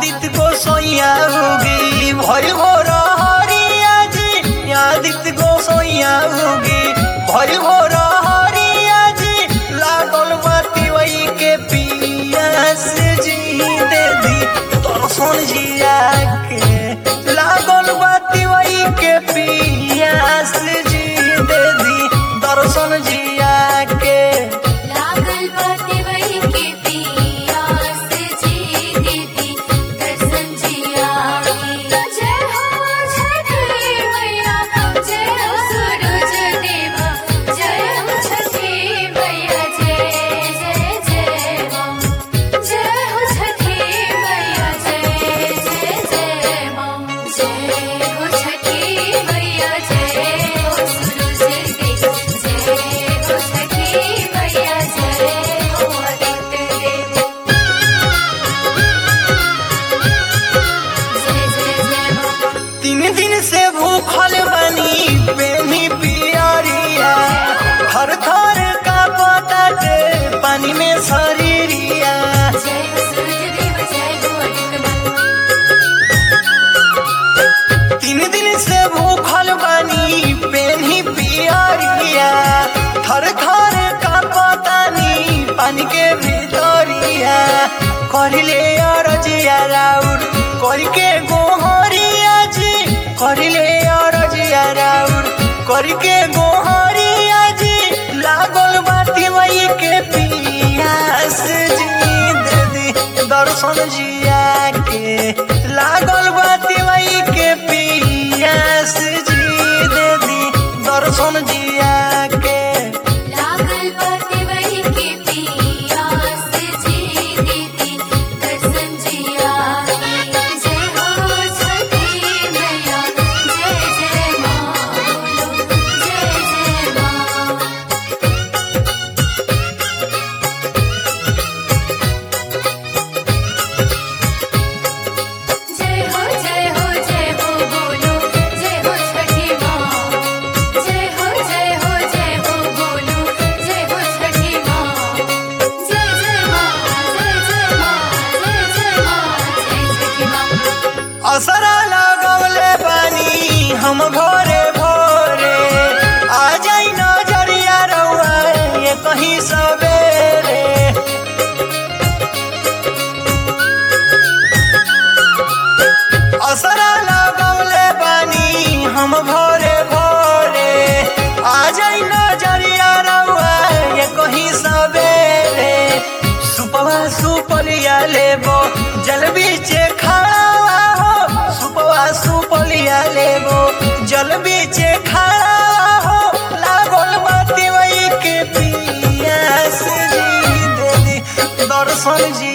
आदित्य गोसैया उगी भय हो हरिया जी आदित्य गोसैया उगी भय हो हरिया जी लागल बाती वही के पियास जी दे दी दर्शन जिया के लागल बाती वही के पियास जी दे दी दर्शन जिया के लागल बाटे वही के पियास जी दीदी दर्शन जिया जय हो छठी मैया जय हो सूरज देवा जय हो छठी मैया जय जय जय मां जय हो छठी मैया जय जय जय मां जय हो छठी मैया जय हो सूरज देवा जय हो छठी मैया जय हो आदित्य देव जय जय जय मां तीन दिन से भूखल बनी बेनी पियरिया थर थर का पताटे पानी में शरीरिया जय हो सूरज देव जय हो आदित्य देव तीन दिन से भूखल बनी बेनी पियरिया थर थर का पतानी पानी के भीतरिया करिले अरजिया राउर करके गोहरिया जी करिले अरजिया राउर करके गोहरिया जी लागल बाती वही के पियास जी दे दी दर्शन जिया के लागल बाती वही के पियास जी दे दी दर्शन जिया के लागल बाटे वही के पियास जी दीदी दर्शन जिया जय हो छठी मैया जय जय मां बोलो जय जय मां जय हो जय हो जय हो बोलो जय हो छठी मां जय हो जय हो जय हो बोलो जय हो छठी मां जय जय मां जय जय मां जय जय मां जय छठी मां असरा लगवले बानी हम भोरे भोरे आ जाई नजरिया रउआ ये कहीं सवेरे असरा लगवले बानी हम भोरे भोरे आ जाई नजरिया रउआ ये कहीं सवेरे सुपवा सुपलिया लेबो जल बीचे खड़ा हो सुपवा सुपलिया लेबो जल बीचे खड़ा हो लागल बाती वही के पियास जी दे दी दर्शन जी